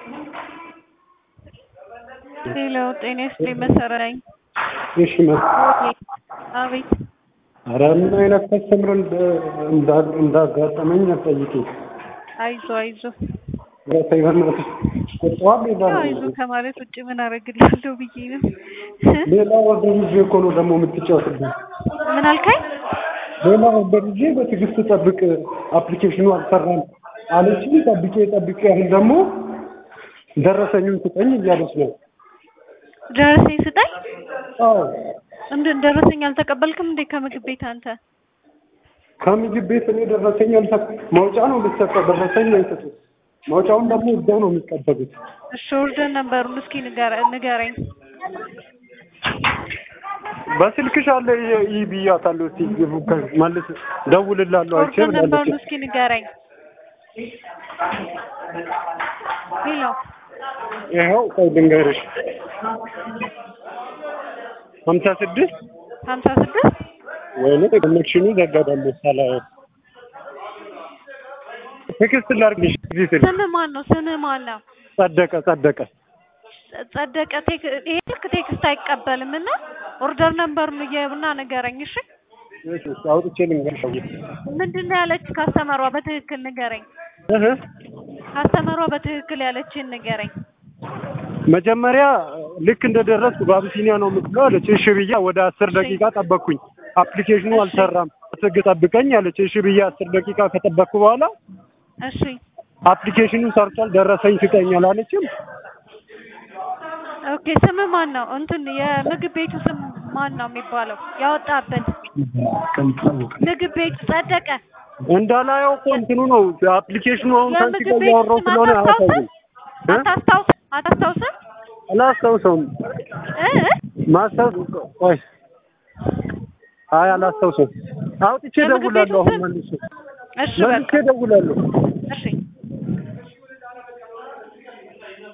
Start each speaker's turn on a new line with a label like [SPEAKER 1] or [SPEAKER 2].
[SPEAKER 1] ሄሎ ጤና ይስጥልኝ መሰረት ነኝ።
[SPEAKER 2] እሺ መ-
[SPEAKER 1] አቤት
[SPEAKER 2] ኧረ ምን አይነት ከስተምር እንዳ- እንዳጋጠመኝ አትጠይቂኝ።
[SPEAKER 1] አይዞ አይዞ
[SPEAKER 2] ኧረ ተይ በእናትሽ ቁጣዋል ይላል።
[SPEAKER 1] አይዞ ከማለት ውጭ ምን አደርግልሃለሁ ብዬ ነው።
[SPEAKER 2] ሌላ ወርደር ይዤ እኮ ነው ደግሞ የምትጫወትብኝ።
[SPEAKER 1] ምን አልከኝ?
[SPEAKER 2] ሌላ ወርደር ይዤ በትዕግስት ጠብቅ፣ አፕሊኬሽኑ አልሰራም አለችኝ። ጠብቄ ጠብቄ አሁን ደግሞ ደረሰኙን ስጠኝ እያለች ነው።
[SPEAKER 1] ደረሰኝ ስጠኝ።
[SPEAKER 2] አዎ
[SPEAKER 1] እንደ ደረሰኝ አልተቀበልክም እንዴ ከምግብ ቤት አንተ?
[SPEAKER 2] ከምግብ ቤት እኔ ደረሰኝ አልሰጥ መውጫ ነው ልትሰጠው ደረሰኝ አይሰጡት። መውጫውን ደግሞ እዛው ነው የሚቀበሉት።
[SPEAKER 1] እሺ ኦርደር ነበሩን እስኪ ንገረ- ንገረኝ።
[SPEAKER 2] በስልክሽ አለ ይህ ብያታለሁ። እስኪ መልስ ደውልላለሁ አይቼ
[SPEAKER 1] ኦርደር ነበሩን
[SPEAKER 2] ብላለች።
[SPEAKER 1] እስኪ ንገረኝ። ሄሎ
[SPEAKER 2] ይኸው ቆይ ልንገርሽ ሀምሳ ስድስት
[SPEAKER 1] ሀምሳ ስድስት
[SPEAKER 2] ወይኔ ኮኔክሽኑ ዘጋዳለ ሳላየው ቴክስት ላድርግልሽ እዚህ ስል
[SPEAKER 1] ስምህ ማን ነው? ስምህ ማን ነው?
[SPEAKER 2] ጸደቀ ጸደቀ
[SPEAKER 1] ጸደቀ ቴክ ይሄ ስልክ ቴክስት አይቀበልም እና ኦርደር ነምበሩን እየብና ንገረኝ። እሺ
[SPEAKER 2] እሺ፣ አውጥቼ ልንገርሽ
[SPEAKER 1] ምንድን ነው ያለች ካስተመሯ? በትክክል ንገረኝ።
[SPEAKER 2] እህ
[SPEAKER 1] ካስተመሯ በትክክል ያለችን ንገረኝ።
[SPEAKER 2] መጀመሪያ ልክ እንደደረስኩ በአብሲኒያ ነው የምትለው አለች። እሺ ብዬ ወደ አስር ደቂቃ ጠበቅኩኝ። አፕሊኬሽኑ አልሰራም ትግ ጠብቀኝ አለች። እሺ ብዬ አስር ደቂቃ ከጠበቅኩ በኋላ
[SPEAKER 1] እሺ
[SPEAKER 2] አፕሊኬሽኑ ሰርቷል ደረሰኝ ስጠኝ አላለችም።
[SPEAKER 1] ኦኬ። ስም ማን ነው? እንትን የምግብ ቤቱ ስም ማን ነው የሚባለው? ያወጣበት ምግብ ቤቱ ጸደቀ።
[SPEAKER 2] እንዳላየው እኮ እንትኑ ነው አፕሊኬሽኑ አሁን ከአንቺ
[SPEAKER 1] የምግብ
[SPEAKER 2] ጋር
[SPEAKER 1] ቤቱ
[SPEAKER 2] እያወራሁ
[SPEAKER 1] ስም
[SPEAKER 2] ስለሆነ
[SPEAKER 1] አታስታውስም?
[SPEAKER 2] አያሳይም። እ?
[SPEAKER 1] አታስታውስ አታስታውስም?
[SPEAKER 2] አላስታውሰውም።
[SPEAKER 1] እ?
[SPEAKER 2] ማስታወስ ቆይ፣ አይ አላስታውሰውም። አውጥቼ
[SPEAKER 1] የምግብ ቤቱ
[SPEAKER 2] እደውላለሁ። አሁን
[SPEAKER 1] ስም?
[SPEAKER 2] መልሼ
[SPEAKER 1] እሺ በቃ
[SPEAKER 2] መልሼ እደውላለሁ።